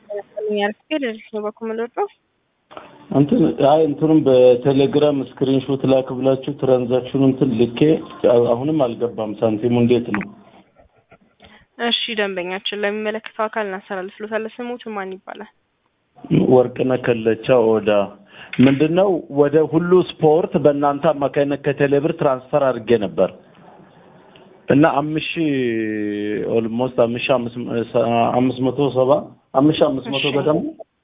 ነው በኩል የምንወጣው እንትን አይ እንትኑም በቴሌግራም ስክሪንሾት ላክ ብላችሁ ትራንዛክሽኑ እንትን ልኬ አሁንም አልገባም። ሳንቲሙ እንዴት ነው? እሺ ደንበኛችን ለሚመለከተው አካል እናስተላልፍሎታለን። ስሙት ማን ይባላል? ወርቅነህ ከለቻ ኦዳ ምንድነው? ወደ ሁሉ ስፖርት በእናንተ አማካኝነት ከቴሌብር ትራንስፈር አድርጌ ነበር እና አምስት ሺህ ኦልሞስት አምስት ሺህ አምስት መቶ ሰባ አምስት ሺህ አምስት መቶ ገደማ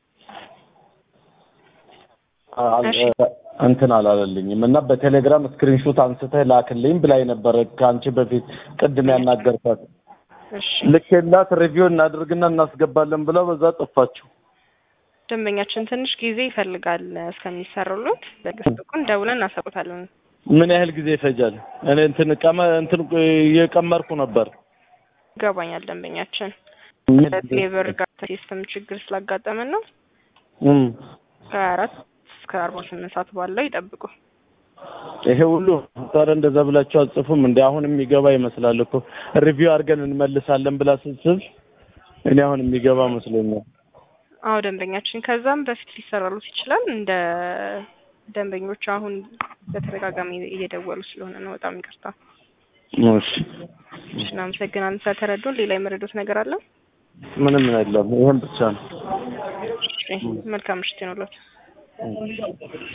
እንትን አላለልኝም እና በቴሌግራም ስክሪንሾት አንስተህ ላክልኝ ብላኝ ነበረ ከአንቺ በፊት ቅድም ያናገርኳት ልኬላት ሪቪው እናድርግና እናስገባለን ብላ በዛ ጠፋችሁ። ደንበኛችን ትንሽ ጊዜ ይፈልጋል እስከሚሰሩሉት በግስጥቁን ደውለን እናሳውቃለን። ምን ያህል ጊዜ ይፈጃል? እኔ እንትን ቀመ እንትን እየቀመርኩ ነበር። ይገባኛል ደንበኛችን ሌበር ጋር ሲስተም ችግር ስላጋጠመን ነው። ከአራት እስከ አርባ ስምንት ሰዓት ባለው ይጠብቁ። ይሄ ሁሉ ታዲያ እንደዛ ብላችሁ አጽፉም እንደ አሁን የሚገባ ይመስላል እኮ ሪቪው አድርገን እንመልሳለን ብላ ስትስብ እኔ አሁን የሚገባ መስሎኛል። አዎ ደንበኛችን ከዛም በፊት ሊሰራሉት ይችላል። እንደ ደንበኞቹ አሁን በተደጋጋሚ እየደወሉ ስለሆነ ነው። በጣም ይቅርታ። እሺ እናመሰግናለን ስለተረዱን። ሌላ የመረዱት ነገር አለ? ምንም የለም። ይሄን ብቻ ነው። መልካም ምሽት ይሁንልዎት።